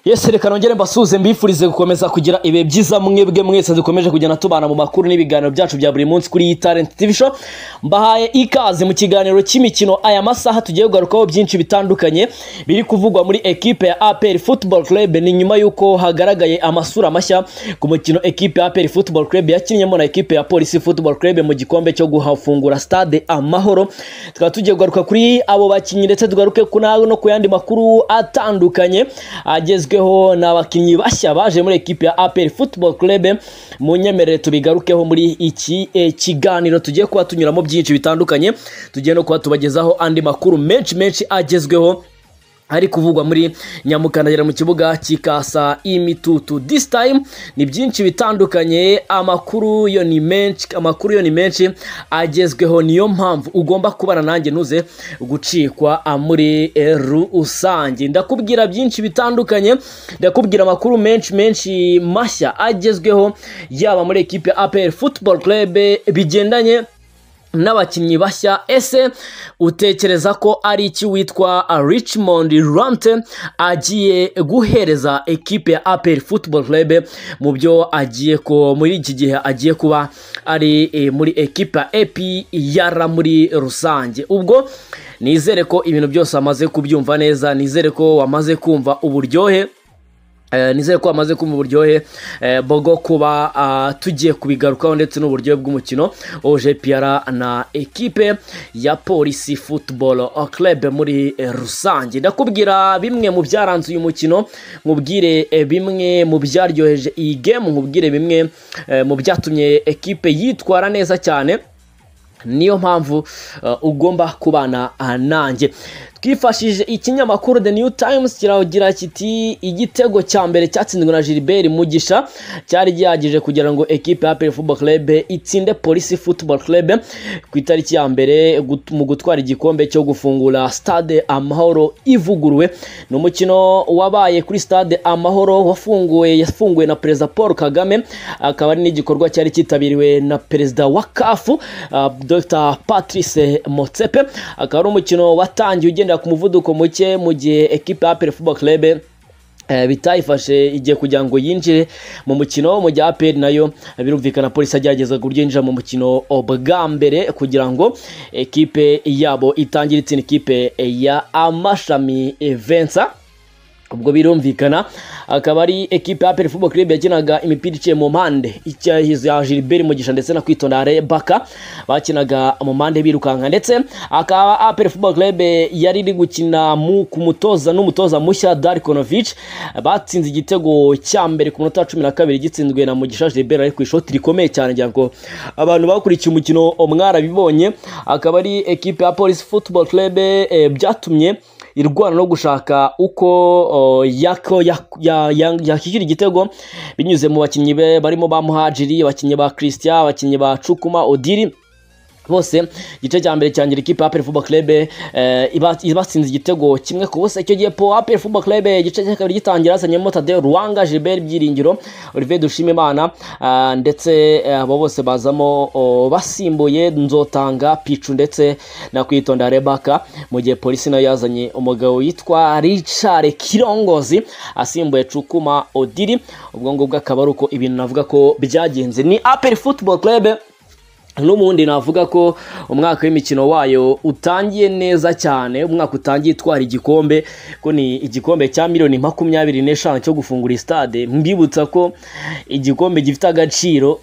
yesi reka nongere mbasuhuze mbifurize gukomeza kugira ibihe byiza mwebwe mwese dukomeje kugenda tubana mu makuru n'ibiganiro byacu bya buri munsi kuri iyi talent tv show mbahaye ikaze mu kiganiro cy'imikino aya masaha tugiye kugarukaho byinshi bitandukanye biri kuvugwa muri ekipe ya apr football club ni nyuma y'uko hagaragaye amasura mashya ku mukino ekipe ya apr football club yakinnyemo na ekipe ya polisi football club mu gikombe cyo guhafungura stade amahoro tukaba tugiye kugaruka kuri abo bakinnyi ndetse tugaruke ku nawe no ku yandi makuru atandukanye agezweho tubigarukeho ni abakinnyi bashya baje muri ekipe ya apr football club munyemerere tubigarukeho muri iki e, kiganiro tugiye kuba tunyuramo byinshi bitandukanye tugiye no kuba tubagezaho andi makuru menshi menshi agezweho ari kuvugwa muri nyamukandagera mu kibuga kikasa imitutu this time ni byinshi bitandukanye amakuru yo ni menshi amakuru yo ni menshi agezweho niyo mpamvu ugomba kubana nanjye ntuze gucikwa muri rusange ndakubwira byinshi bitandukanye ndakubwira amakuru menshi menshi mashya agezweho yaba muri ekipe ya apr football club bigendanye n'abakinnyi bashya ese utekereza ko ari iki witwa richmond rante agiye guhereza ekipe ya apel football club mu byo agiye ko muri iki gihe agiye kuba ari e, muri ekipe ya epr muri rusange ubwo nizere ko ibintu byose wamaze kubyumva neza nizere ko wamaze kumva uburyohe nizere ko bamaze kumva uburyohe bwo kuba tugiye kubigarukaho ndetse n'uburyohe bw'umukino oje piyara na ekipe ya polisi futuboro club muri rusange ndakubwira bimwe mu byaranze uyu mukino nkubwire bimwe mu byaryoheje iyi gemu nkubwire bimwe mu byatumye ekipe yitwara neza cyane niyo mpamvu ugomba kubana nanjye twifashishije ikinyamakuru the new times kiragira kiti igitego cya mbere cyatsinzwe na gilbert mugisha cyari gihagije kugira ngo ekipe ya football club itsinde polisi football club ku itariki ya mbere mu gutwara igikombe cyo gufungura stade amahoro ivuguruwe ni umukino wabaye kuri stade amahoro wafunguwe yafunguwe na perezida paul kagame akaba ari n'igikorwa cyari cyitabiriwe na perezida wa kafu dr patrice motsepe akaba ari umukino watangiye ugenda ku muvuduko muke mu gihe ekipa ya football club bitayifashe igihe kugira ngo yinjire mu mukino mu gihe aperi nayo birumvikana polisi agerageza ku buryo yinjira mu mukino bwa mbere kugira ngo ekipe yabo itangire itsinda ikipe ya amashami vensa ubwo birumvikana akaba ari ekipe ya football club yakinaga imipira iciye mu mpande ya gilbert mugisha ndetse na kwitonda rebaka bakinaga mu mpande birukanka ndetse akaba apel football club yari iri gukina ku mutoza n'umutoza mushya darikonovic batsinze igitego cya mbere ku munota wa cumi na kabiri gitsinzwe na mugisha gilbert ari ku ishoti rikomeye cyane ngira ngo abantu bakurikiye umukino mwarabibonye akaba ari ekipe ya polisi football club byatumye irwana no gushaka uko yakishyura igitego binyuze mu bakinnyi be barimo ba muhajiri abakinnyi ba christian abakinnyi ba cukuma odiri bose igice cya mbere cyangira ikipe ya aperi football club ibatsinze igitego kimwe ku busa icyo gihe po aperi football club igice cya kabiri gitangira hazanyemo tadeo ruwanga gilbert byiringiro olivier dushimimana ndetse abo bose bazamo basimbuye nzotanga picu ndetse na kwitonda rebaka mu gihe polisi nayo yazanye umugabo witwa richard kirongozi asimbuye cukuma odiri ubwo ngubwo akaba ari uko ibintu navuga ko byagenze ni aperi football club n'ubundi navuga ko umwaka w'imikino wayo utangiye neza cyane umwaka utangiye itwara igikombe ko ni igikombe cya miliyoni makumyabiri n'eshanu cyo gufungura stade mbibutsa ko igikombe gifite agaciro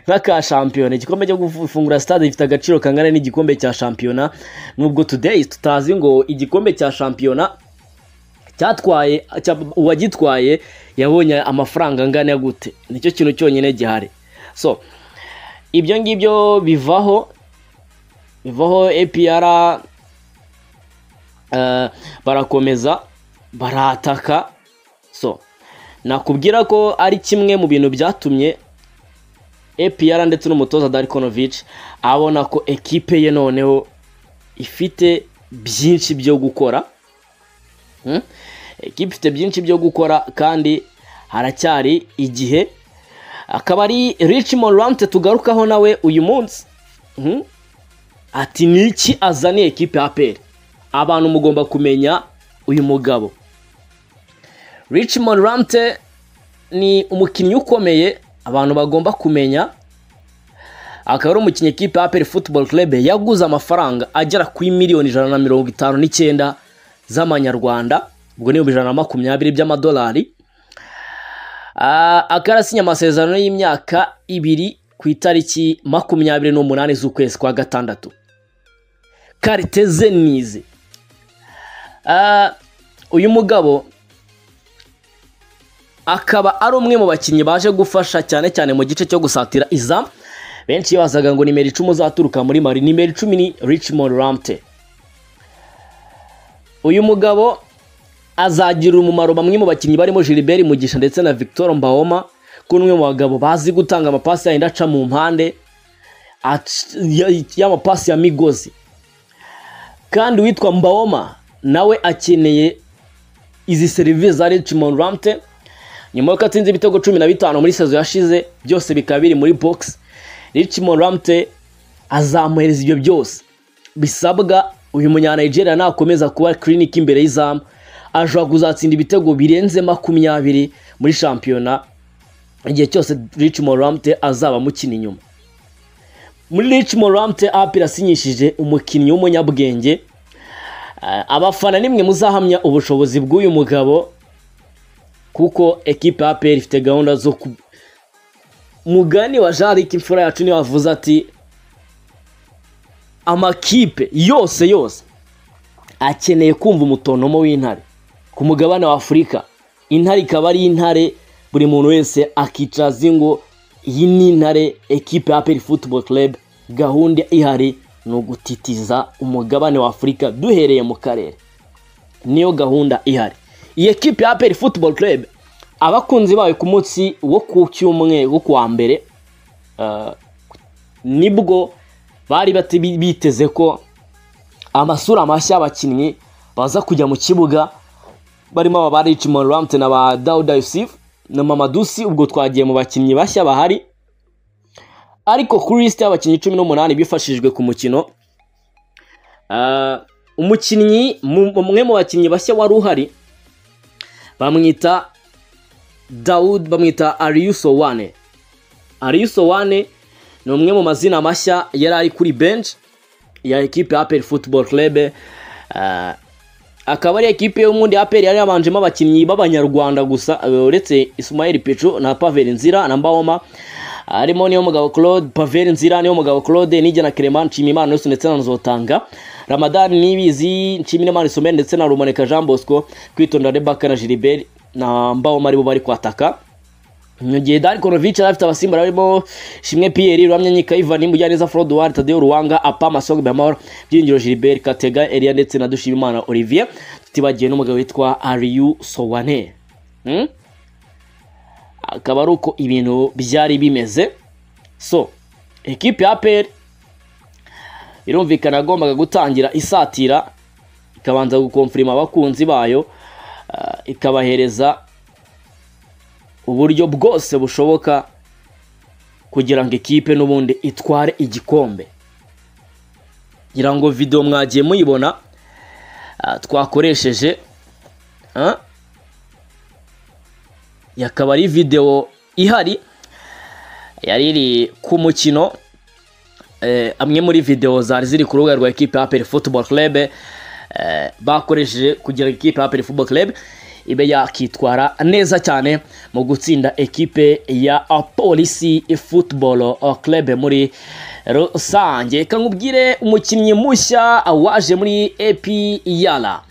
nk'aka shampiyona igikombe cyo gufungura stade gifite agaciro kangana n'igikombe cya shampiyona nubwo today tutazi ngo igikombe cya shampiyona cyatwaye uwagitwaye yabonye amafaranga angana gute nicyo kintu cyonyine gihari so ibyo ngibyo bivaho bivaho epiyara barakomeza barataka so nakubwira ko ari kimwe mu bintu byatumye epiyara ndetse n'umutoza darikonovic abona ko ekipe ye noneho ifite byinshi byo gukora Hmm? Ikipe ifite byinshi byo gukora kandi haracyari igihe akaba ari Richmond Rante tugarukaho nawe uyu munsi Hmm? ati ni iki azaniye ekipe ya peri abantu mugomba kumenya uyu mugabo Richmond Rante ni umukinnyi ukomeye abantu bagomba kumenya akaba ari umukinnyi ekipe ya peri futuboro kerebe yaguze amafaranga agera kuri miliyoni ijana na mirongo itanu n'icyenda z'amanyarwanda ubwo ni ibihumbi ijana na makumyabiri by'amadolari Ah, akaba yarasinya amasezerano y'imyaka ibiri ku itariki makumyabiri n'umunani z'ukwezi kwa gatandatu karite ze ni izi Ah, uyu mugabo akaba ari umwe mu bakinnyi baje gufasha cyane cyane mu gice cyo gusatira izamu benshi bazaga ngo nimero icumi uzaturuka muri mari nimero icumi ni richmond ramte uyu mugabo azagirira umumaro bamwe mu bakinnyi barimo Gilbert Mugisha ndetse na Victor Mbahoma ko umwe mu bagabo bazi gutanga amapasi yahenda aca mu mpande ac- ya- y'amapasi ya migozi kandi uwitwa Mbahoma nawe akeneye izi serivisi za Richmond Ramte nyuma y'uko atsinze ibitego cumi na bitanu muri sezo yashize byose bikaba biri muri box Richmond Ramte azamuhereza ibyo byose bisabwa uyu munyanigeria nakomeza kuba kiriniki imbere y'izamu ashobora kuzatsinda ibitego birenze makumyabiri muri shampiyona igihe cyose Richmond Ramte azaba amukina inyuma muri Richmond Ramte apira asinyishije umukinnyi w'umunyabwenge Eh, abafana nimwe muzahamya ubushobozi bw'uyu mugabo kuko ekipe ya APR ifite gahunda zo ku mugani wa Jean Luc Imfura yacu niwe wavuze ati amakipe yose yose akeneye kumva umutonomo w'intare ku mugabane wa afurika intare ikaba ari intare buri muntu wese akicaza ingo iyi ni intare ekipe ya peri futuboro kerebe gahunda ihari ni ugutitiza umugabane wa afurika duhereye mu karere niyo gahunda ihari iyi ekipe ya peri futuboro kerebe abakunzi bayo ku munsi wo ku cyumweru wo ku wa mbere eh, nibwo bari bati- biteze ko amasura mashya y'abakinnyi baza kujya mu kibuga barimo aba ba Richmond Ramte na ba Dauda Yusuf na Mamadusi ubwo twagiye mu bakinnyi bashya bahari ariko kuri lisite y'abakinnyi cumi n'umunani bifashishijwe ku mukino ah, umukinnyi mu- umwe mu bakinnyi bashya wari uhari bamwita Daud bamwita Ariuso Wane Ariuso Wane ni umwe mu mazina mashya yari ari kuri bench ya ekipe ya APR Football Club ah, akaba ari ekipe y'umundi APR yari yabanjemo abakinnyi b'abanyarwanda gusa eh, uretse Ismail Pecho na Pavel Nzira na Mbawoma harimo niyo mugabo Claude Pavel Nzira niyo mugabo Claude Nijya na Clement Nshimiyimana Nelson ndetse na Nzotanga Ramadan Nibizi Nshimiyimana Isomel ndetse na Rumoneka Jean Bosco kwitondera Rebecca na Gilbert na Mbawoma aribo bari kwataka mu gihe Dari Konovic yari afite abasimba barimo Shimwe Pierre Ruhamya Nyika Ivan Mujyaneza Frode Ward Tadeo Ruwanga Apa Masog Bamahoro Byiringiro Gilbert Katega Elia ndetse na Dushimimana Olivier tutibagiye n'umugabo witwa Ariyu Sowane hmm? akaba ari uko ibintu byari bimeze so ekipe ya APR irumvikana yagombaga gutangira isatira ikabanza gukomfirima abakunzi bayo ah, ikabahereza uburyo bwose bushoboka kugira ngo ikipe n'ubundi itware igikombe ngira ngo videwo mwagiye muyibona ah, twakoresheje ah, yakaba ari videwo ihari yari iri ku mukino eh, amwe muri videwo zari ziri ku rubuga rwa ekipe ya aperi futuboro kerebe bakoresheje kugira ngo ikipe ya aperi futuboro kerebe ibe yakitwara neza cyane mu gutsinda ekipe ya ah, polisi futuboro kerebe muri rusange reka nkubwire umukinnyi mushya ah, waje muri epiyara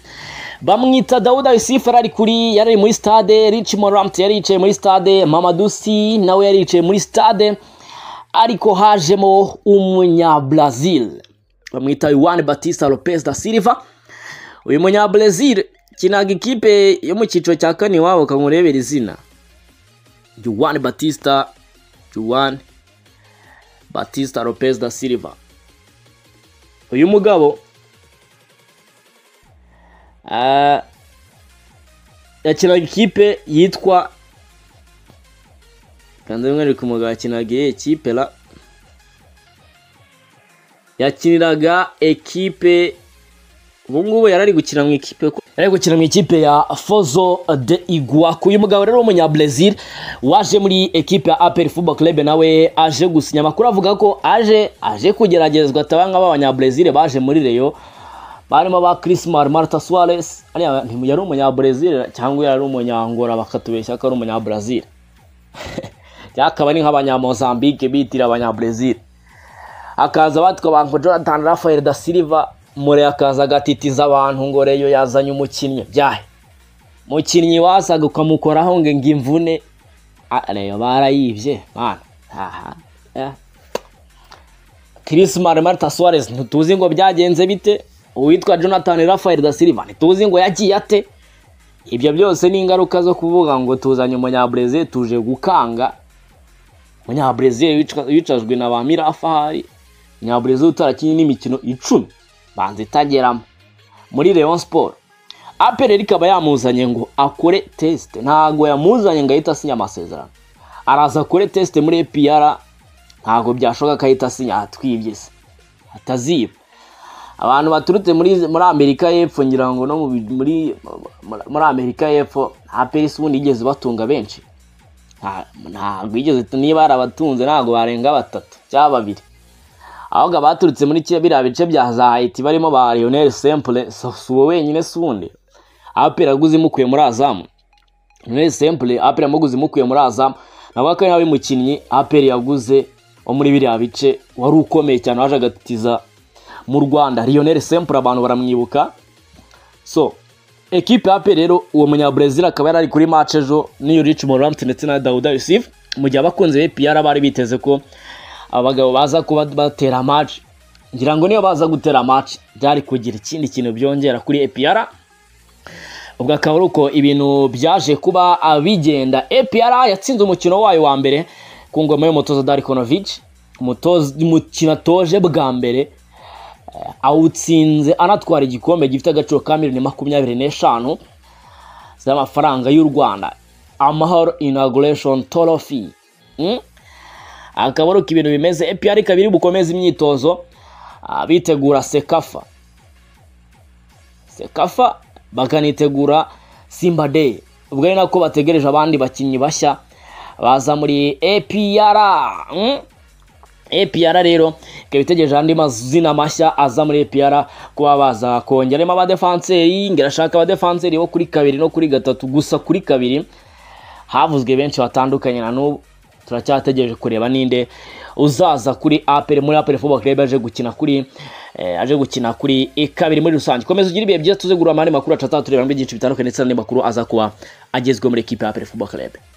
bamwita dawuda yusufu yari ari kuri yari ari muri stade richmond ramte yari yicaye muri stade mamadusi nawe yari yicaye muri stade ariko hajemo umunyabrazil bamwita Juan Batista Lopez da Silva uyu munyabrazil kinaga ikipe yo mu cyiciro cya kane iwabo ukamurebera izina Juan Batista Juan Batista Lopez da Silva uyu mugabo Ah, yakinaga ikipe yitwa kanda rimwe riri kumuga yakinaga iyihe kipe ra yakiniraga ekipe ubu ngubu yari ari gukina mu ikipe ko- yari ari gukina mu ikipe ya Fozo de Iguaku uyu mugabo rero w'umunyabrazil waje muri ekipe ya APR Football Club nawe aje gusinya amakuru avuga ko aje aje kugeragezwa tabanga b'abanyabrazil baje muri Rayon barimo ba Chrismar Marta Suarez ariya nti- yari umunyabrazil cyangwa yari umunyangora bakatubeshya ko ari umunyabrazil yakaba ari nk'abanyamozambique bitira abanyabrazil akaza batwa banko Jonathan Rafael da Silva mure akaza agatitiza abantu ngo reyo yazanye umukinnyi byahe mukinnyi wasaga ukamukoraho ngo ngo imvune Ah, reyo barayibye mana aha eh. Chris Mar Marta Suarez ntituzi ngo byagenze bite uwitwa Jonathan Rafael da Silva ntituzi ngo yagiye ate ibyo byose ni ingaruka zo kuvuga ngo tuzanye umunyabrazil tuje gukanga umunyabrezil wicajwe na ba mirafahari umunyabrezil utarakinnye n'imikino icumi banza itageramo muri leon sport apel ikaba yamuzanye ngo akore test ntabwo yamuzanye ngo ahite asinya amasezerano araza akore test muri epr ntabwo byashoboka ko ahita asinya atwibye se ataziba abantu baturutse muri muri amerika y'epfo ngira ngo no mu bi- muri muri amerika y'epfo apel si ubundi igeze batunga benshi nta- ntabwo igeze niba barabatunze ntabwo barenga batatu cyangwa babiri ahubwo abaturutse muri kiriya biriya bice bya za Haiti barimo ba Lionel Sempore so- si uwo wenyine si uwundi apera aguze imukuye muri azamu Lionel Sempore apera amuguze imukuye muri azamu nawe akaba ari umukinnyi apera yaguze wo muri biriya bice wari ukomeye cyane waje agatiza mu Rwanda Lionel Sempore abantu baramwibuka so ekipe ya pe rero uwo munyabrazil akaba yari ari kuri match ejo n'iyo rich morant ndetse na dawuda yusuf mu gihe abakunzi be pr bari biteze ko abagabo baza kuba batera match ngira ngo niyo baza gutera match byari kugira ikindi kintu byongera kuri epr ubwo akaba ari uko ibintu byaje kuba ah, bigenda APR yatsinze umukino wayo wa mbere ku ngoma y'umutoza Darikonovic umukino atoje bwa mbere eh, awutsinze anatwara igikombe gifite agaciro ka miliyoni makumyabiri n'eshanu z'amafaranga y'u Rwanda Amahoro Inauguration Trophy Mm? akaba ari uko ibintu bimeze APR ikaba iri bukomeze imyitozo ah, bitegura sekafa sekafa bakanitegura simba day ubwo ari nako bategereje abandi bakinnyi bashya baza muri apr mm? apr rero ikaba itegereje andi mazina mashya aza muri apr kuba baza kongeramo abadefanseri ngerashaka abadefanseri bo kuri kabiri no kuri gatatu gusa kuri kabiri havuzwe benshi batandukanye na n'ubu turacyategereje kureba ninde uzaza kuri apel muri apel football club aje gukina kuri eh, aje gukina kuri eh, kabiri muri rusange komeza ugire ibihe byiza tuze gurura amande makuru acataha tureba muri byinshi bitandukanye ndetse n'andi makuru aza kuba agezwe muri ekipe ya apel football club